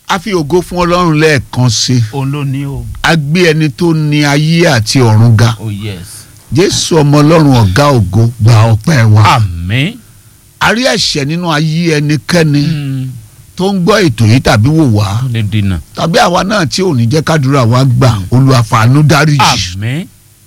a fi ògo fún ọlọ́run lẹ́ẹ̀kan sí i òun ló ní o. a gbé ẹni tó ní ayé àti ọ̀run ga oh yes. jésù ọmọ ọlọ́run ọ̀gá ògo gba ọpẹ́ wa àmín. a rí ẹ̀ṣẹ̀ nínú ayé ẹnikẹ́ni Mm. tó ń gbọ́ ètò yìí tàbí wò wá ó lè dènà. tàbí àwa náà tí ò ní jẹ́ kádùrà wa gbà Olúwa fàánú dáríjì àmín.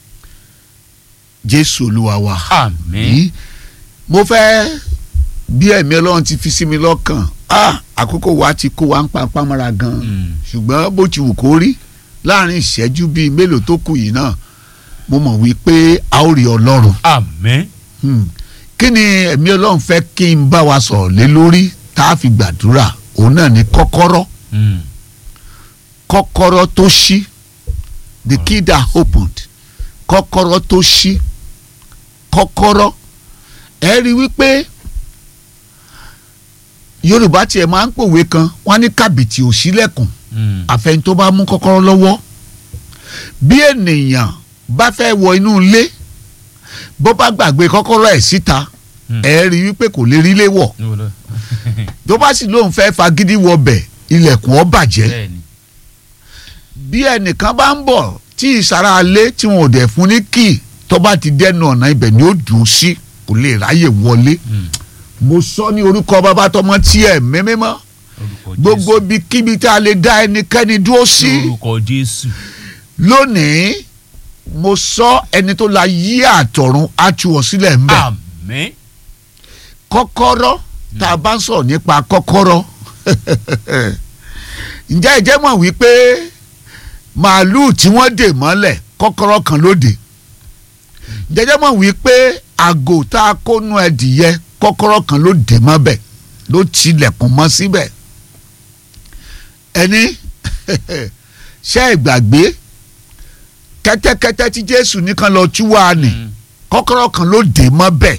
jésù olúwa wa. àmín. yìí mo fẹ́ bí ẹ̀mí ọlọ́run ti fi sí mi lọ́kàn ah, àkókò wa ti kó wa ń pa pamọ́ra gan Mm. ṣùgbọ́n bó ti wù kó rí láàrin ìṣẹ́jú bíi mélòó tó kù yìí náà mo mọ̀ wípé a ó rí ọlọ́run àmín. Hmm. kí ni ẹ̀mí ọlọ́run fẹ́ kí n bá wa sọ̀rọ̀ lé lórí tá a fi gbàdúrà òun náà ni kọ́kọ́rọ́ Mm. kọ́kọ́rọ́ tó ṣí the key that opened kọ́kọ́rọ́ tó ṣí kọ́kọ́rọ́ ẹ rí wípé yorùbá tiẹ̀ máa ń pòwe kan wọ́n á ní kàbìtì ò ṣílẹ̀kùn Mm. àfẹn tó bá mú kọ́kọ́rọ́ lọ́wọ́ bí ènìyàn bá fẹ́ wọ inú ilé bó bá gbàgbé kọ́kọ́rọ́ ẹ̀ síta Mm. ẹ rí wípé kò lè rí lé wọ̀ Níbo ló- tó bá sì lóun fẹ́ fagídí wọbẹ̀ ilẹ̀kùn ó bàjẹ́ bẹ́ẹ̀ni. bí ẹnìkan bá ń bọ̀ tí ìsara alé tí wọn ò dẹ̀ fún ní kì tó bá ti dẹnu ọ̀nà ibẹ̀ ni ó dùn sí kò lè ráyè wọlé Mm. mo sọ ní orúkọ bàbá tọmọ tí ẹ mímímọ́ orúkọ gbogbo Jésù. bí kíbi tá a lè dá ẹnikẹ́ni dúró sí orúkọ jésù. lónìí mo sọ ẹni tó la yí àtọ̀run á tú ọ sílẹ̀ ń bẹ̀ àmín. kọ́kọ́rọ́ tá a bá ń sọ̀rọ̀ nípa kọ́kọ́rọ́ ǹjẹ́ ẹ jẹ́ mọ̀ wípé màálùú tí wọ́n dè mọ́lẹ̀ kọ́kọ́rọ́ kan ló dè ǹjẹ́ ẹ jẹ́ mọ̀ wípé àgò tá a kó nu ẹdìyẹ kọ́kọ́rọ́ kan ló dè mọ́bẹ̀ ló tilẹ̀kùn mọ́ síbẹ̀ ẹni ṣé ẹ gbàgbé kẹ́tẹ́kẹ́tẹ́ tí Jésù nìkan lọ tú wa nì Mm. kọ́kọ́rọ́ kan ló dè mọ́bẹ̀